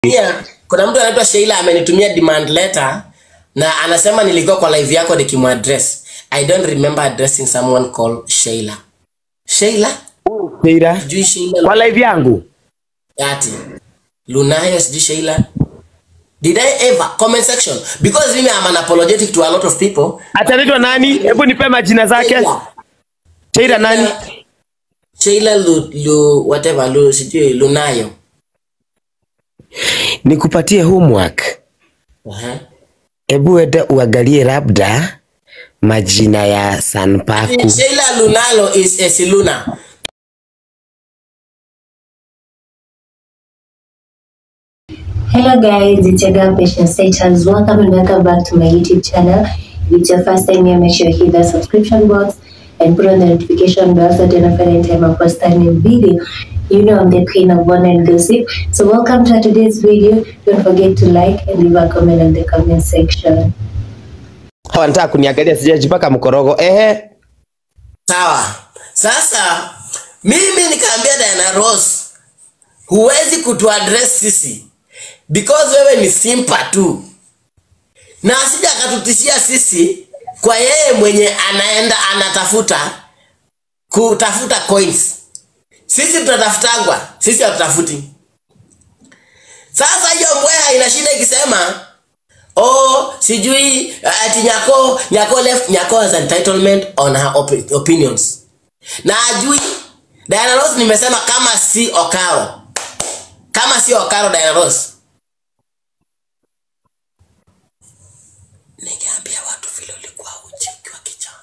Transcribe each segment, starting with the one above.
Pia kuna mtu anaitwa Sheila amenitumia demand letter na anasema nilikuwa kwa live yako nikimuaddress. I don't remember addressing someone called Sheila. Sheila? Sheila. Sijui Sheila. Kwa live yangu. Ati. Lunayo sijui Sheila. Did I ever comment section because mimi am an apologetic to a lot of people. Ataitwa nani? Hebu nipe majina zake. Sheila. Sheila nani? Sheila Lu, Lu whatever Lu sijui Lunayo. Nikupatie homework. Uh-huh. Hebu ende uangalie labda majina ya Sanpaku. Sheila Lunalo is Esiluna. Hello guys, it's your girl Patience Status. Welcome and welcome back to my YouTube channel. If it's your first time here, make sure you hit the subscription box and put on the notification bell so that you don't anytime I post a new video. You know I'm the queen of one and gossip. So welcome to today's video. Don't forget to like and leave a comment in the comment section. Wanataka kuniangalia sijajipaka mkorogo. Ehe. Sawa. Sasa mimi nikaambia Diana Ross, huwezi kutuaddress sisi because wewe ni simpa tu, na asija akatutishia sisi kwa yeye mwenye anaenda anatafuta kutafuta coins. Sisi tutatafutangwa, sisi hatutafuti. Sasa hiyo mbweha inashinda ikisema oh sijui uh, ati nyako nyako left nyako has entitlement on her op opinions na ajui Diana Ross nimesema kama si Okaro kama si Okaro Diana Ross ningeambia watu vile ulikuwa uchi ukiwa kijana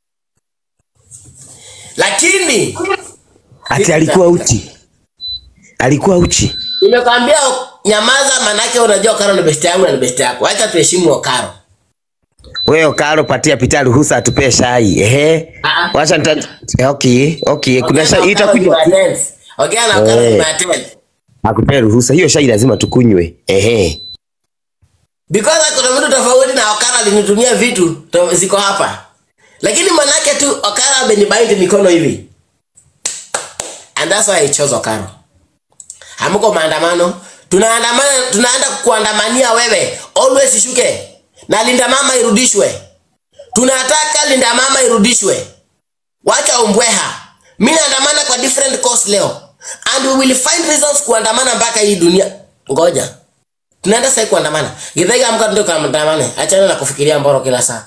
lakini Ati alikuwa uchi. Alikuwa uchi. nimekwambia nyamaza manake unajua Okaro ni best yangu na ni best yako acha tuheshimu Okaro Wewe Okaro patia pita ruhusa atupee shai. Ehe. Ah, ah. Wacha nita Okay, okay. Kuna shai itakunywa. Ongea na Okaro Eh. nimeattend. Akupee ruhusa. Hiyo shai lazima tukunywe. Ehe. Because kuna mtu tofauti na Okara alinitumia vitu to- ziko hapa, lakini manake tu Okara amenibind mikono hivi, and that's why I chose Okaro. Hamuko maandamano, tunaandamana, tunaenda kukuandamania wewe, always ishuke na linda mama irudishwe. Tunataka linda mama irudishwe, wacha umbweha. Mi naandamana kwa different cause leo, and we will find reasons kuandamana mpaka hii dunia. Ngoja tunaenda sasa kuandamana. Githaiga amka ndio kuandamane. Achana na kufikiria mboro kila saa.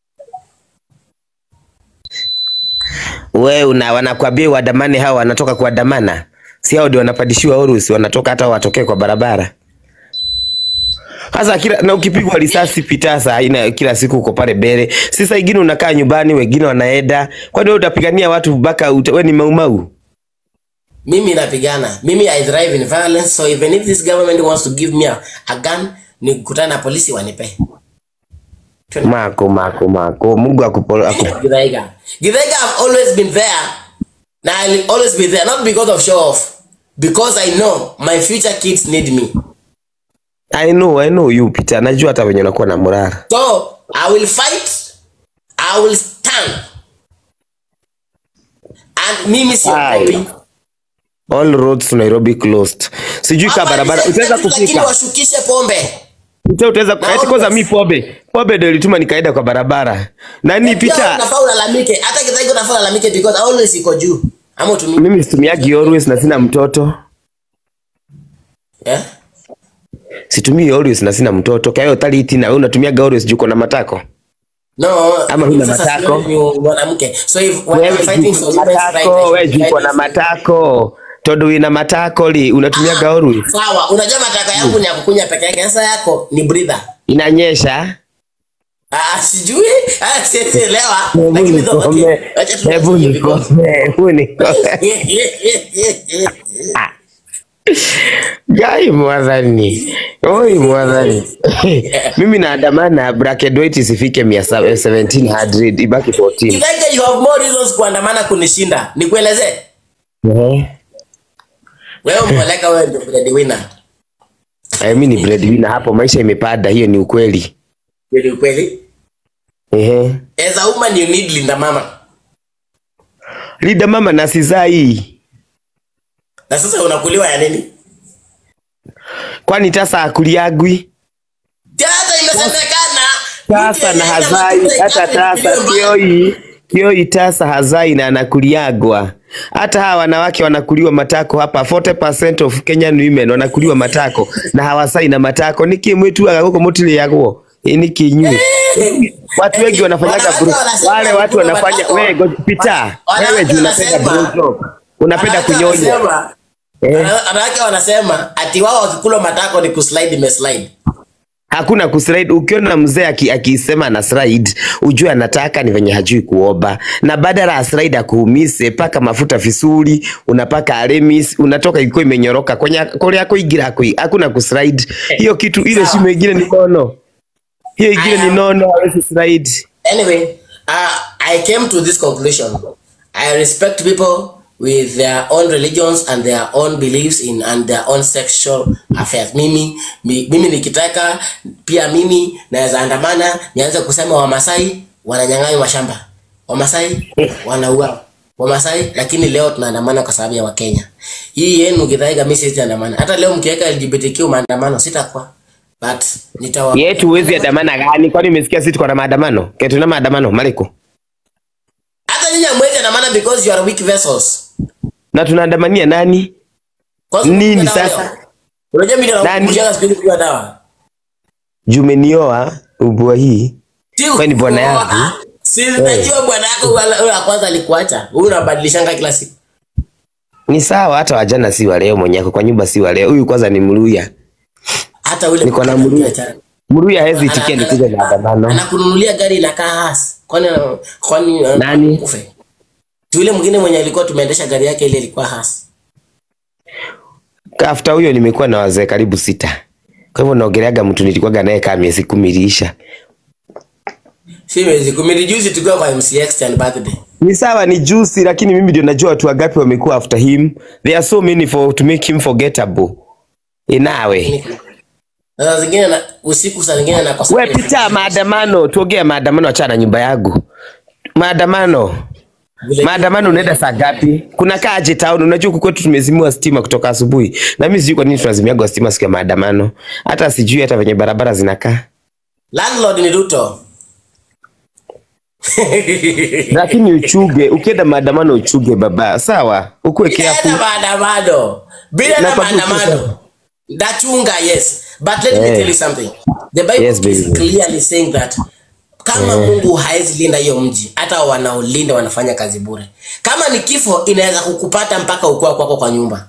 We una wanakuambia uandamane, hao wanatoka kuandamana, si hao ndio wanapandishiwa urusi, wanatoka hata watokee kwa barabara. Sasa kila na ukipigwa risasi pita saa ina kila siku uko pale mbele. Sasa ingine unakaa nyumbani, wengine wanaenda. Kwani wewe utapigania watu mpaka uta- wewe ni maumau? Mimi napigana. Mimi I thrive in violence so even if this government wants to give me a, a gun nikutana na polisi wanipe. Mako mako mako. Mungu akupo aku. Githaiga. Githaiga have always been there. Na I'll always be there not because of show off. Because I know my future kids need me. I know, I know you Peter. Najua hata wenye unakuwa na morara. So I will fight. I will stand. And mimi siogopi. Aye. All roads to Nairobi closed. Sijui ka Hapa barabara ni utaweza lakini kufika. washukishe pombe. Peter utaweza Na eti kwanza always. mi pombe. Pombe ndio ilituma nikaenda kwa barabara. Nani Pia Peter? unafaa ulalamike. Hata Githaiga unafaa ulalamike because always iko juu. Ama utumii. Mimi situmiagi always na sina mtoto. Eh? Situmii always na sina mtoto. Kwa hiyo taliti na wewe unatumiaga always juu uko na matako. No, Ama huna sasa matako? sio ni mwanamke. So if when Wewe I'm fighting juu for uko na women's rights, matako, I should wewe juu uko fight na for- matako. Todo wina matako li unatumiaga always. Sawa, unajua mataka yangu ni ya kukunya peke yake. Sasa yako ni breather. Inanyesha. Ah, sijui. Ah, siwezi elewa. Hebu Lakini though, okay. nikome. Wacha tu- Hebu nikome. Hebu nikome. Gai mwadhani. Oi mwadhani. Mimi naandamana bracket weight isifike 1700 ibaki 14. Githaiga, you have more reasons kuandamana kunishinda. Nikuelezee. Eh. Wewe umeoleka wewe ndio breadwinner. Eh, mimi ni breadwinner hapo, maisha imepanda, hiyo ni ukweli. Ni ukweli. Ehe. As a woman you need linda mama. Lida mama na sizai. Na sasa unakuliwa ya nini? kwani tasa akuliagwi Hata imesemekana tasa na hazai hata tasa kioi kioi tasa hazai na anakuliagwa hata hawa wanawake wanakuliwa matako hapa 40% of Kenyan women wanakuliwa matako na hawasai na matako niki mwitu agako mutile yagwo ni kinyu watu wengi wanafanyaga bro, wale watu wanafanya wewe go- pita wewe juu unapenda bro job unapenda kunyonya Eh. Wanawake wanasema ati wao wakikula matako ni kuslide imeslide. hakuna kuslide. Ukiona mzee aki- akisema na slide, ujue anataka ni venye hajui kuoba, na badala ya slide akuumise, paka mafuta vizuri, unapaka aremis, unatoka ikiwa imenyoroka kwenye kule kuingira kui, hakuna kuslide. Hiyo kitu ile Sawa. shimo ingine ni nono, hiyo ingine I ni am- nono, hawezi slide. Anyway, uh, I came to this conclusion. I respect people with their own religions and their own beliefs in and their own sexual affairs. Mimi mi, mimi nikitaka pia mimi naweza andamana nianze kusema Wamasai wananyang'anywa mashamba. Wamasai wanauawa. Wamasai lakini leo tunaandamana kwa sababu ya Wakenya. Hii yenu kidhaiga mimi sitaandamana. Hata leo mkiweka LGBTQ maandamano sitakuwa. But nitawa Yetu huwezi andamana gani? Kwani umesikia sisi tuko na maandamano? Ketuna maandamano Maliko, hata nyinyi hamwezi andamana because you are weak vessels. na tunaandamania nani? Kwanza Nini unakunywa dawa sasa? leo? Unajua mimi ndio Nani? nakunywa siku hizi kunywa dawa. Jumenioa ubua hii Si Wewe ni bwana kuoa. yangu. Si najua bwana yako wala yule wa kwanza alikuacha. Huyu unabadilishanga kila siku. ni sawa, hata wajana si wa leo, mwenyako kwa nyumba si wa leo. Huyu kwanza ni Mluya. Hata yule Niko na mmoja Mluya. achana. Mluya hawezi Ana- itikia ana- nikuja maandamano. Anakununulia gari inakaa hasi. Kwani kwani Nani? Ufe. Yule mwingine mwenye alikuwa tumeendesha gari yake ile ilikuwa hasi. After huyo nimekuwa na wazee karibu sita. Kwa hivyo naongeleaga mtu nilikuwaga naye kama miezi kumi iliisha. Si miezi kumi ni juzi tukiwa kwa MCX and birthday. Ni sawa, ni juicy, lakini mimi ndio najua watu wangapi wamekuwa after him. There are so many for to make him forgettable. Inawe. Na saa zingine na usiku saa zingine nakosa. We pita maandamano, tuongea maandamano, achana na nyumba yangu. Maandamano. Vile- Maandamano unaenda saa ngapi? Kuna kaje town? Unajua huku kwetu tumezimiwa stima kutoka asubuhi. Na mimi sijui kwa nini tunazimiagwa stima siku ya maandamano. Hata sijui hata venye barabara zinakaa. Landlord ni Ruto. Lakini uchuge, ukienda maandamano uchuge baba. Sawa? Ukuwe Bila careful. maandamano. Bila na Nakwambia maandamano. Ndachunga, yes. But let me Eh. tell you something. The Bible Yes, is baby. clearly saying that kama Mungu haezi linda hiyo mji, hata wanaolinda wanafanya kazi bure. Kama ni kifo inaweza kukupata mpaka ukua kwako kwa nyumba.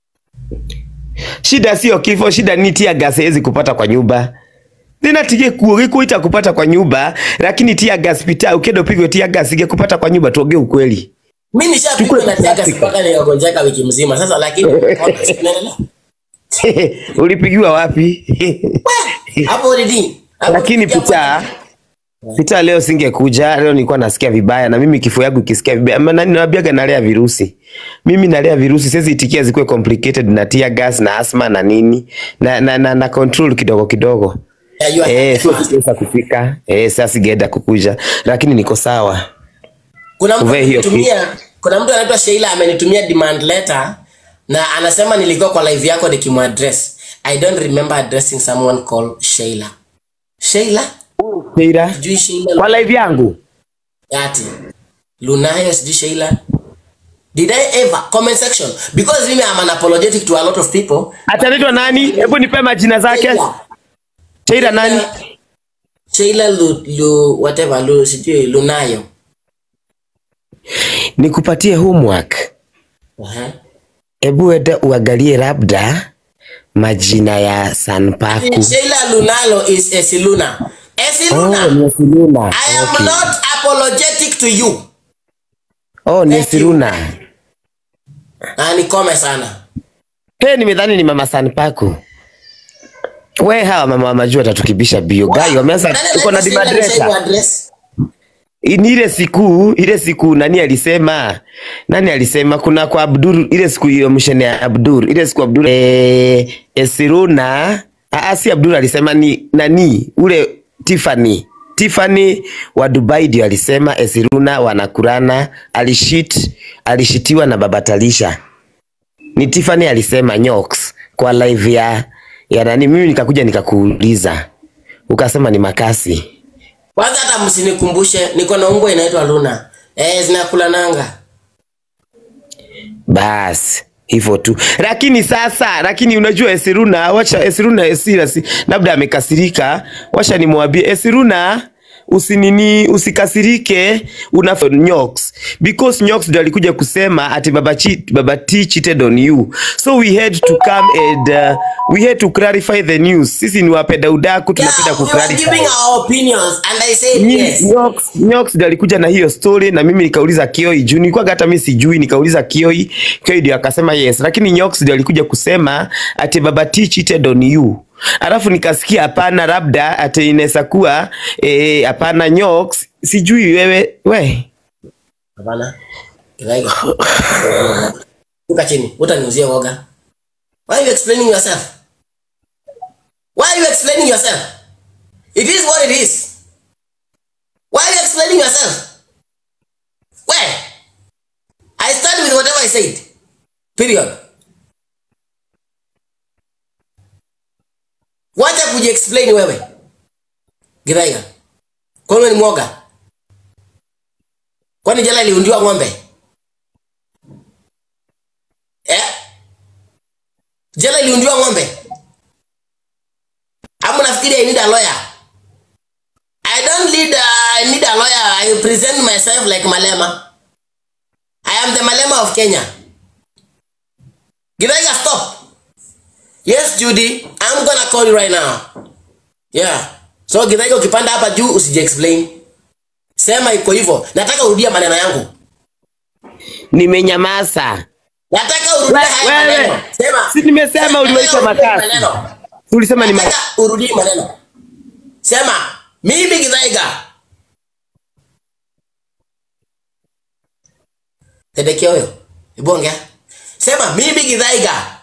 Shida sio kifo, shida ni tia gas haiwezi kupata kwa nyumba. Nina tige kuo ita kupata kwa nyumba, lakini tia gas pita ukienda upigwe tia gas ingekupata kwa nyumba, tuongee ukweli. Mimi nishapigwa na tiaga mpaka nikagonjeka wiki mzima. Sasa lakini ona, si tunaendelea. Ulipigiwa wapi? Hapo already. Hapo lakini already. pita pita leo singekuja leo nilikuwa nasikia vibaya na mimi kifo yangu ikisikia vibaya maana ninawaambiaga nalea virusi mimi nalea virusi siwezi itikia zikuwe complicated na tear gas na asthma na nini na na, na, na control kidogo kidogo Yeah, you are- eh sio sitaweza kufika eh sasa singeenda kukuja lakini niko sawa kuna mtu Uvae hiyo amenitumia kuna mtu anaitwa Sheila amenitumia demand letter na anasema nilikuwa kwa live yako nikimuaddress I don't remember addressing someone called Sheila Sheila Sheila sijui Sheila kwa live yangu ati Lunayo sijui Sheila did I ever comment section because mimi am an apologetic to a lot of people ataitwa nani hebu nipe majina zake Sheila Sheila nani Sheila Lu, Lu whatever Lu sijui Lunayo nikupatie homework uh-huh. hebu enda uangalie labda majina ya Sanpaku Sheila Lunalo is Esiluna Esiluna Oh, ni Siruna. I am Okay. not apologetic to you. Oh, ni Thank you. Siruna. Na nikome sana. He, nimedhani ni mama Sanpaku. We hawa mama wamajua tatukibisha bio. Gai wameanza Nani uko na anaitwa Sheila dimadresa. nishaikuwa address? Ni ile siku, ile siku nani alisema? Nani alisema kuna kwa Abdul ile siku hiyo mshene ya Abdul. Ile siku Abdul eh, eh Siruna. Ah, si Abdul alisema ni nani? Ule Tiffany. Tiffany wa Dubai ndio alisema Esiruna wanakurana, alishit alishitiwa na baba Talisha. Ni Tiffany alisema Nyox kwa live ya ya nani, mimi nikakuja nikakuuliza, ukasema ni makasi. Kwanza hata msinikumbushe, niko na umbwa inaitwa Luna. Eh, zinakula nanga. Basi hivyo tu, lakini sasa, lakini unajua Esiruna, wacha Esiruna Esira, si, labda amekasirika, wacha nimwambie Esiruna usinini usikasirike una Nyox because Nyox ndo alikuja kusema ati baba, chi, baba T cheated on you so we had to come and uh, we had to clarify the news. Sisi ni wapenda udaku tunapenda Yeah, we were kuclarify. giving our opinions and I said Ni- yes. Nyox, Nyox ndo alikuja na hiyo story na mimi nikauliza Kioi juu nilikuwa hata mimi sijui, nikauliza Kioi, Kioi ndio akasema yes, lakini Nyox ndo alikuja kusema ati baba T cheated on you. Alafu nikasikia hapana, labda ati inaweza kuwa eh, hapana Nyox, sijui wewe we Hapana. Kiraiga. Uka chini, utaniuzie woga. Why are you explaining yourself? Why are you explaining yourself? It is what it is. Why are you explaining yourself? Where? I stand with whatever I said. Period. Wacha kujiexplain wewe. Giraiga. Kwani wewe ni mwoga? Kwani jela iliundiwa ng'ombe? Eh? Jela iliundiwa ng'ombe? Ama nafikiri I need a lawyer? I don't need a, I need a lawyer. I present myself like Malema. I am the Malema of Kenya. Githaiga, stop. Yes, Judy, I'm gonna call you right now. Yeah. So Githaiga ukipanda hapa juu usije explain. Sema iko hivyo. Nataka urudia maneno yangu. nimenyamaza. Nataka urudie haya Wewe, maneno. Sema. si nimesema Nataka uliwaita urudie makasi. maneno. Tulisema ni ma Nataka urudie maneno. Sema, mimi Githaiga. Tedekia huyo. Hebu ongea. Sema, mimi Githaiga.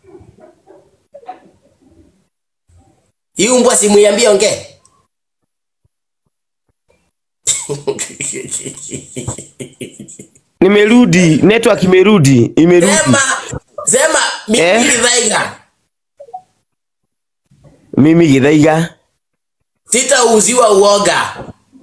Hii mbwa simuiambie ongee. nimerudi, network imerudi, imerudi. Sema, sema mimi Eh? Githaiga. Mimi Githaiga, Sitauziwa uoga.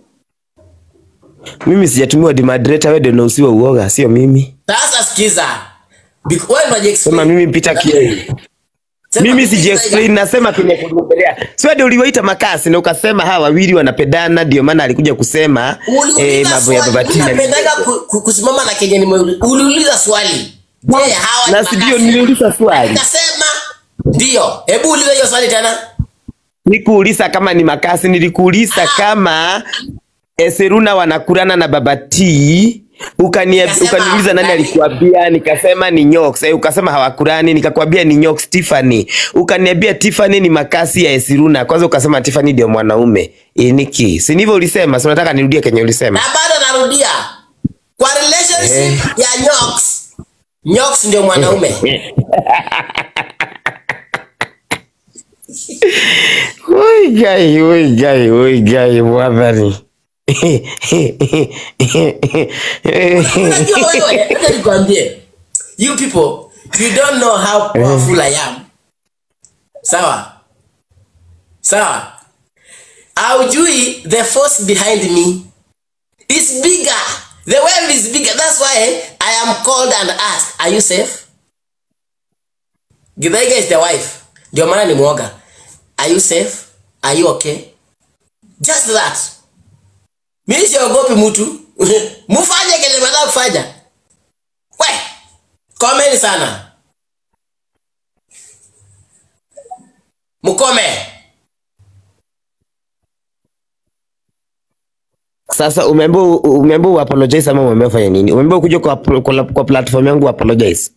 mimi sijatumiwa di moderator, wewe ndio unausiwa uoga, sio mimi. Sasa sikiza. Bec- wewe unaji Sema explain. mimi Peter Kioi. Sema Mimi Githaiga. siji explain, nasema kimekuongelea. Sio ndio uliwaita makasi na ukasema hawa wawili wanapendana, ndio maana alikuja kusema eh, Uliuliza mambo ya swali. baba Tina. Unapendaga ku- ku- kusimama na Kenya nimeuliza. Uliuliza swali. Je, hawa ni Na si ndio makasi? niliuliza swali. Nikasema ndio. Hebu uliza hiyo swali tena. Nikuuliza kama ni makasi, nilikuuliza kama Eseruna wanakurana na baba T. Ukania, Nikasema ukaniuliza nani hawakurani. alikuambia, nikasema ni Nyox. Eh, ukasema hawakurani, nikakwambia ni Nyox Tiffany. Ukaniambia Tiffany ni makasi ya Esiruna. Kwanza ukasema Tiffany ndio mwanaume. Eh, niki. Si ndivyo ulisema? Si unataka nirudie kenye ulisema? Na bado narudia. Kwa relationship ya Nyox. Nyox ndio mwanaume. Oi gai, oi gai, oi gai, mwadhani. Unajua wewe, acha nikwambie. You people, you don't know how powerful I am. Sawa? Sawa? Haujui the force behind me is bigger. The wave is bigger. That's why I am called and asked, are you safe? Githaiga is the wife. Ndio maana ni mwoga. Are you safe? Are you okay? Just that. Mimi siogopi mtu. Mufanye kenye mnataka kufanya. We, komeni sana. Mukome. Sasa umeambiwa umeambiwa uapologize ama umeambiwa fanya nini? Umeambiwa kuja kwa, kwa, kwa platform yangu uapologize.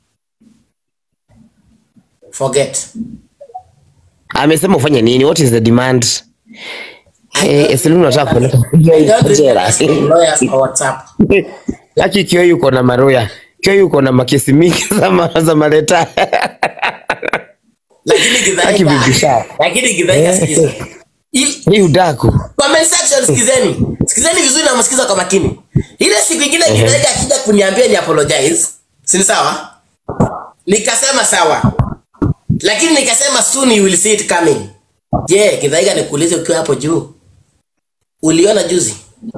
Forget. Amesema ufanye nini? What is the demand? Eh, Eselu unataka kupeleka I don't jela. ask lawyers for WhatsApp. Haki kio yuko na maroya. Kio yuko na makesi mingi za ma- za maleta. Lakini Haki Githaiga. bibisha. Lakini Githaiga sikiza. Hii- Ni udaku. Comment section sikizeni. Sikizeni vizuri na msikiza kwa makini. Ile siku ingine Githaiga akija kuniambia ni apologize. Si ni sawa? Nikasema sawa. lakini nikasema soon you will see it coming. Je, Kidhaiga nikuulize ukiwa hapo juu. Uliona juzi?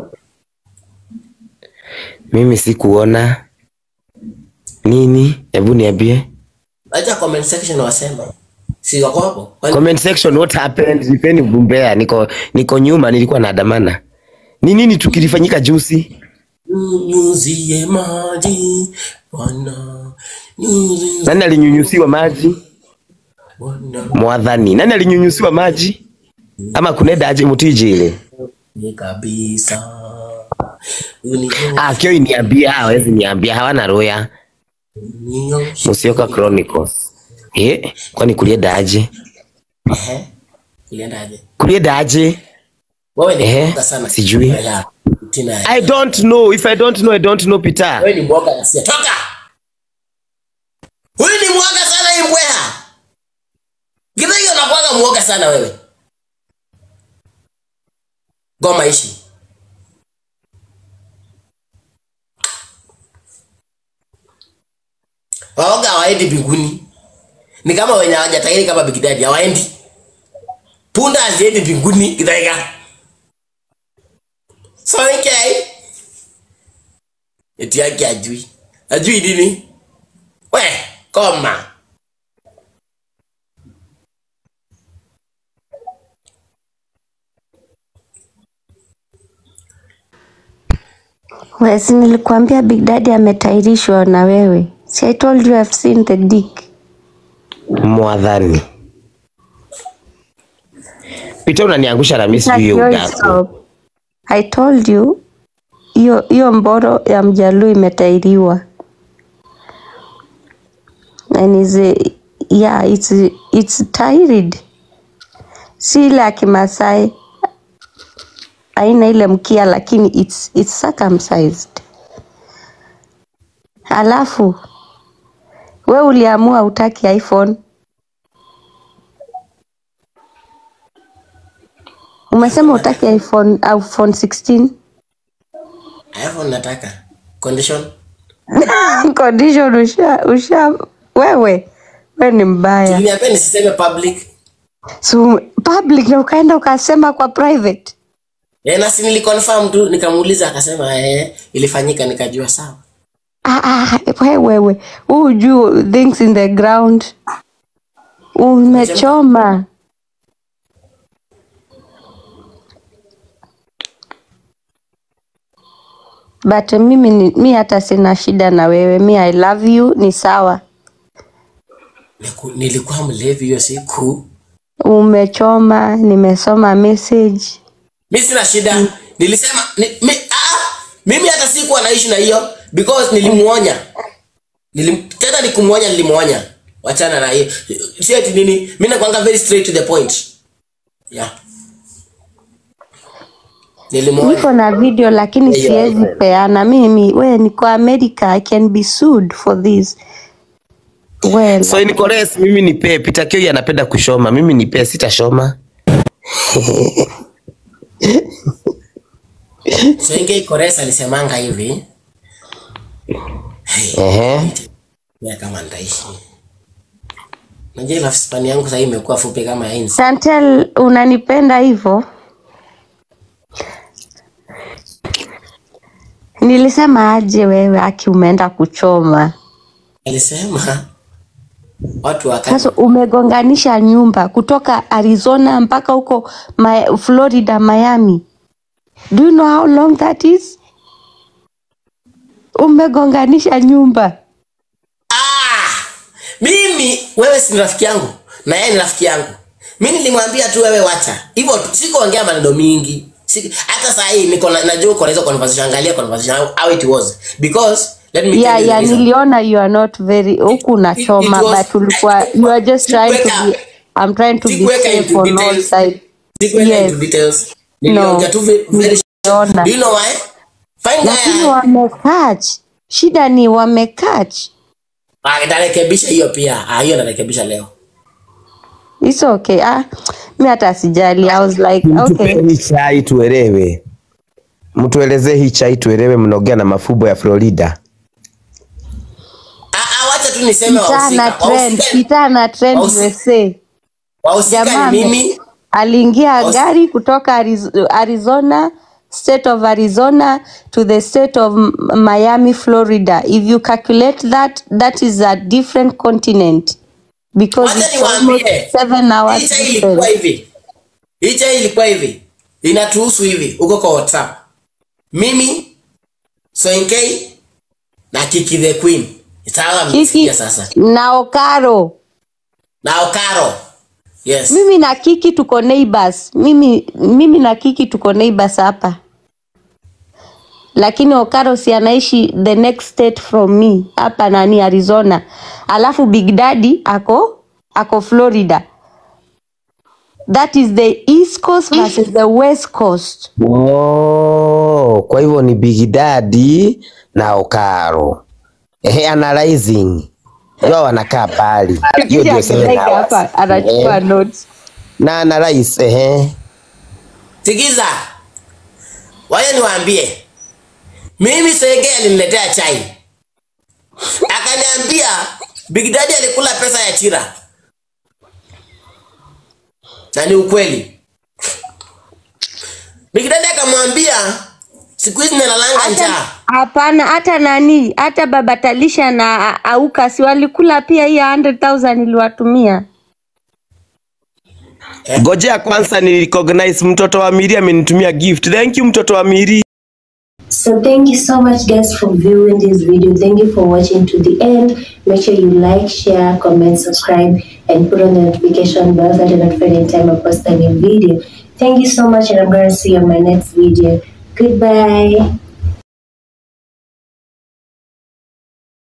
Mimi sikuona nini, hebu niambie. Acha comment section wasema. Si wako hapo? Kwani- Comment section what happened? Nipeni bumbea, niko niko nyuma, nilikuwa naandamana. Ni nini tukilifanyika juzi? Nyunyuzie maji Bwana. Nyunyuzie Nani alinyunyusiwa maji? Bwana. Mwadhani. Nani alinyunyusiwa maji? Ama kunenda aje mutiji ile? Ni kabisa. Uninyoshe, Ah, kio niambia, hawezi niambia, hawana roya. uninyoshe. Musioka Chronicles. Eh, kwani kulienda aje? Ehe. Ulienda aje? Kulienda aje? Wewe ni Ehe, mwoga sana. sijui. Ya, Tina. I don't know. If I don't know, I don't know Peter. Wewe ni mwoga na sia. Toka! Huyu ni mwoga sana hii mbweha. Githaiga unakuwaga mwoga sana wewe. Goma ishi. Waoga hawaendi mbinguni. Ni kama wenye hawajatahiri kama Big Daddy hawaendi. Punda haziendi mbinguni Githaiga. Sonikei. Eti yake ajui. Ajui nini? We, koma. Wesi, nilikuambia Big Daddy ametairishwa na wewe. Si I told you I've seen the dick. Mwadhani. Peter unaniangusha na mimi sijui hiyo Your udaku. stop. I told you hiyo hiyo mboro ya mjaluo imetairiwa. And is a, yeah, it's it's tired. Si ile ya Kimasai haina ile mkia lakini it's, it's circumcised. Alafu we uliamua utaki iPhone. Umesema utaki iPhone iPhone 16. iPhone nataka. Condition. Condition usha usha wewe we ni mbaya. Uliniambia nisiseme public. So public na ukaenda ukasema kwa private. Eh, na si niliconfirm tu nikamuuliza akasema eh ilifanyika nikajua sawa. Ah, ah, we wewe huu juu things in the ground umechoma. But mimi ni, mi hata sina shida na wewe, mi I love you, ni sawa. Niku- Nilikuwa mlevi hiyo siku. Umechoma, nimesoma message. Mi sina shida. Nilisema ni, mi, ah, mimi hata sikuwa naishi na hiyo because nilimuonya. Nilim, tena nikumuonya nilimuonya. Wachana na hiyo. Si ati nini? Mimi nakwanga very straight to the point. Yeah. Nilimuonya. Niko na video lakini Yeah, siwezi yeah. peana. Mimi we niko America, I can be sued for this. Well, So in Kores mimi nipe Peter Kio anapenda kushoma. Mimi nipe sitashoma. Senge Koresa alisemanga hivi. Ehe. Ya kama nitaishi. Najua life span yangu sasa imekuwa fupi kama ya inzi. Chantel unanipenda hivyo? Nilisema aje wewe aki umeenda kuchoma. Alisema watu wa Sasa umegonganisha nyumba kutoka Arizona mpaka huko Ma- Florida, Miami. Do you know how long that is? Umegonganisha nyumba. Ah! Mimi wewe si rafiki yangu na yeye ni rafiki yangu. Mimi nilimwambia tu wewe wacha. Hivyo tu, sikuongea maneno mingi. Siki, hata saa hii niko na- najua uko na hizo conversation angalia conversation how- how it was because let me Yeah, tell you the yeah, reason. niliona you are not very huku unachoma it was- but ulikuwa you are just trying to Sikuweka- be I'm trying to be sikuweka safe into on all details. sides. Sikuenda Yes. into details. Niliongea tu ve- very Niliona. Do you know why? Fine Lakini guy. wamekach. Shida ni wamekach. Ah, nitarekebisha hiyo pia. Ah, hiyo narekebisha leo. It's okay. Ah, mi hata sijali. I was like, Mtupe okay. hii chai tuelewe. Mtuelezee hii chai tuelewe mnaongea na mafumbo ya Florida. Ah, ah, wacha tu niseme Peter na wahusika. trend, Wahusika- Peter na trend wahusika- USA. Wahusika Jamaa ni ame- mimi aliingia Aus- gari kutoka Ariz- Arizona state of Arizona to the state of M- Miami, Florida. If you calculate that, that is a different continent because Wacha it's almost niwaambie. seven hours Hii chai ilikuwa difference. hivi. Hii chai ilikuwa hivi. Inatuhusu hivi uko kwa WhatsApp. Mimi Soinkei na Kiki the Queen. Itawa Kiki msikia sasa. na Okaro. Na Okaro. Yes. Mimi na Kiki tuko neighbors. Mimi, mimi na Kiki tuko neighbors hapa, lakini Okaro si anaishi the next state from me hapa nani Arizona, alafu Big Daddy ako ako Florida. That is the east coast versus the west coast. Oh, kwa hivyo ni Big Daddy na Okaro. Ehe, analyzing. Ndio wanakaa pali. Hiyo Kiki ndio seven akilike hours. hapa anachukua Eh, notes. Na analyze ehe. Sikiza. Wacha niwaambie. Mimi Soinkei aliniletea chai. Akaniambia Big Daddy alikula pesa ya Chira. Na ni ukweli. Big Daddy akamwambia siku hizi nalalanga Hata njaa. hapana, hata nani, hata baba Talisha na Auka si walikula pia hiyo 100,000 iliwatumia. Ngojea kwanza ni recognize mtoto wa Miri amenitumia gift. Thank you mtoto wa Miri. So thank you so much guys for viewing this video. Thank you for watching to the end. Make sure you like, share, comment, subscribe, and put on the notification bell so that you're notified anytime I post a new video. Thank you so much and I'm going to see you on my next video. Goodbye.